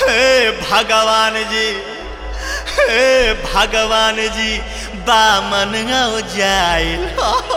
हे भगवान जी हे भगवान जी बामन हो जाइल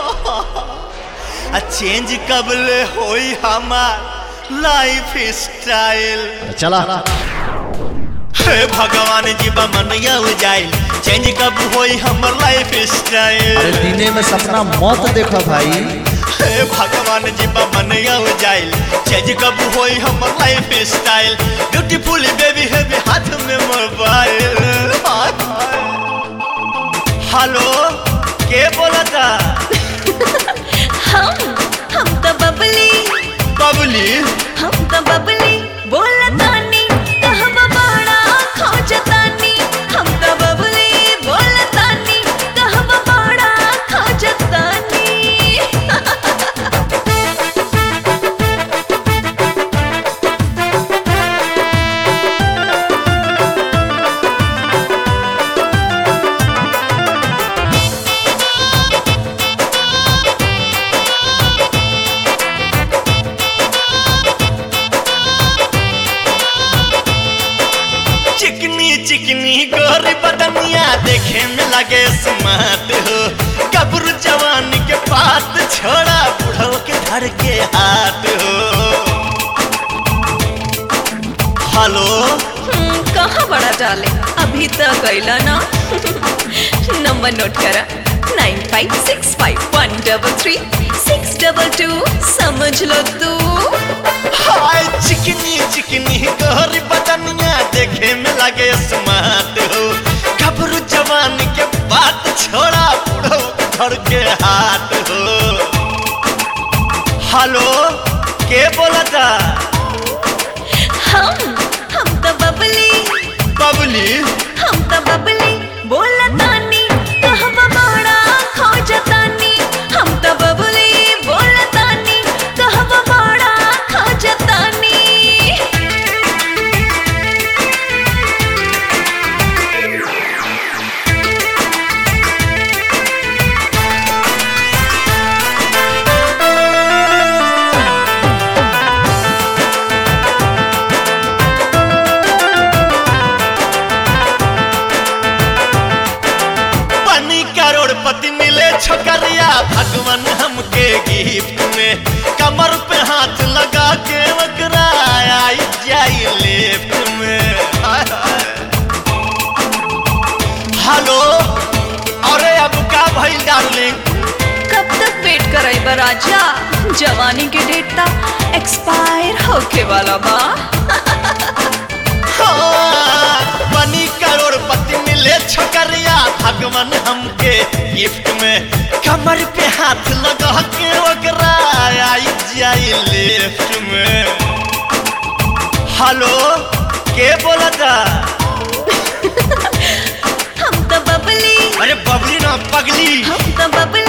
आ चेंज कबले होई हमार लाइफ स्टाइल चला हे भगवान जी बामन हो जाइल चेंज कब होई हमर लाइफ अरे स्टाइल दिने में सपना मत देखो भाई हे भगवान जी बामन हो जाइल चेंज कब होई हमर लाइफ स्टाइल ब्यूटीफुल बेबी है हाथ में मोबाइल हेलो के बोला था हम हम तो बबली बबली हम तो बबली बोलतानी कहब बड़ा खोजतानी हम तो बबली बोलतानी कहब बड़ा खोजतानी चिकनी चिकनी गोरी बदनिया देखे में लगे स्मार्ट हो कब्र जवान के बात छोड़ा बुढ़ो के धर के हाथ हो हेलो हम्म, कहाँ बड़ा डाले अभी तक गईला ना नंबर नोट करा nine five six five one double three six double two समझ लो तू हाय चिकनी चिकनी गोरी बदनिया देखे में लगे स्मार्ट हो कब्र जवान के बात छोड़ा बुढ़ो के धर के हाथ हो हेलो के बोला था हम हम तो बबली बबली हम तो बबली बोलतानी कहब बड़ा खोजतानी हम तो बबली बोलतानी कहब बड़ा खोजतानी बनी करोड़पति मिले छोकरिया भगवान हमके गिफ्ट में कमर पे हाथ लगा के वकरा आई जाई लेफ्ट में हाय, हाय। हेलो अरे अब का भइल डार्लिंग कब तक वेट कराई बा राजा जवानी के डेट ता एक्सपायर होके वाला बा हाँ, बनी करोड़पति मिले छोकरिया भगवान हमके गिफ्ट में कमर पे हाथ लगा के वकरा आई जाई लेफ्ट में हेलो के बोला था हम तो बबली अरे बबली ना पगली हम तो बबली